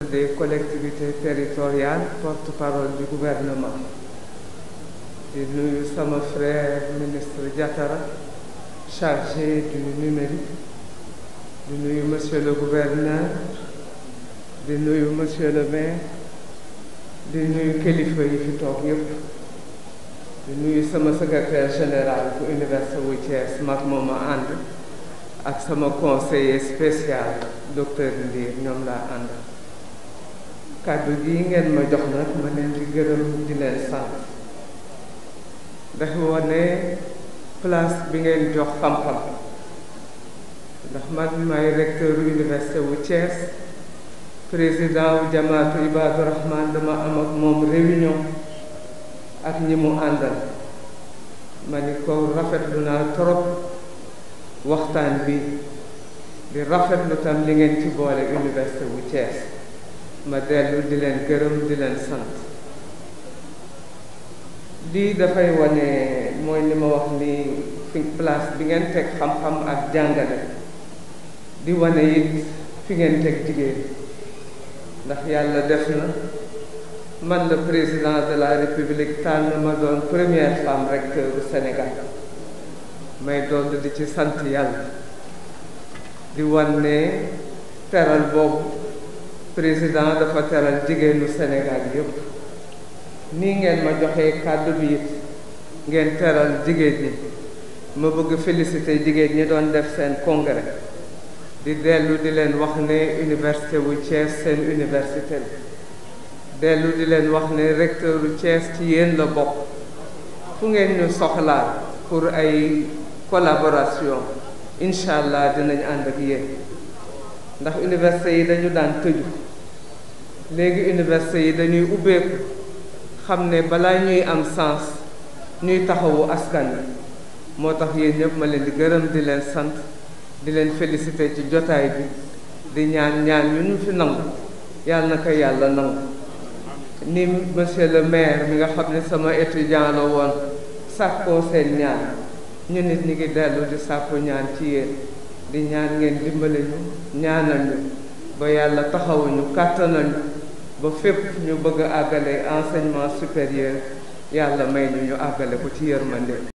des collectivités territoriales porte-parole du gouvernement di nuyu sama frère ministre Diatara chargé du numérique di nuyu monsieur le gouverneur di nuyu monsieur le maire di nuyu kilifa yi fi toog yépp di nuyu sama secrétaire général bu université wu Thiès mag mooma ànd ak sama conseiller spécial docteur Ndir ñoom laa ànd kàddu gi ngeen ma jox nag ma leen di gërëm di leen sant dafa wane place bi ngeen jox xam-xam ndax man maay recteur université wu Thiès président wu jamaatu Ibadu Rahman dama am ak moom réunion ak ñi mu àndal ma ni ko rafetlu naa trop waxtaan bi di rafetlu tam li ngeen ci boole université wu Thiès ma dellu di leen gërëm di leen sant lii dafay wane mooy li ma wax ni fi place bi ngeen teg xam-xam ak jàngale di wane it fi ngeen teg jigéen ndax yàlla def na man le président de la république tànn ma doon première femme recteur du Sénégal may doon di ci sant yàlla di wan ne teral boobu président dafa teral jigéenu Sénégal yépp nii ngeen ma joxee kàddu bi it ngeen teral jigéen ñi ma bëgg féliciter jigéen ñi doon def seen congrès di dellu di leen wax ne université wu Thiès seen université la dellu di leen wax ne recteur u Thiès ci yéen la bokk fu ngeen ñu soxlaa pour ay collaboration incha allah dinañ ànd ak yéen ndax université yi dañu daan tëju léegi université yi dañuy ubbeeku xam ne balaa ñuy am sens ñuy taxawu askan wi moo tax yéen ñëpp ma leen di gërëm di leen sant di leen féliciter ci jotaay bi di ñaan ñaan yu ñu fi nangu yàlla na ko yàlla nangu ni monsieur le maire mi nga xam ne sama étudiant la woon sàkkoo seen ñaan ñu nit ñi ngi dellu di sàkku ñaan ci yéen di ñaan ngeen dimbale ñu ñaanal ñu ba yàlla taxawuñu kàttanal ñu ba fépp ñu bëgg a àggale enseignement supérieur yàlla may ñu ñu àggale ko ci yërmande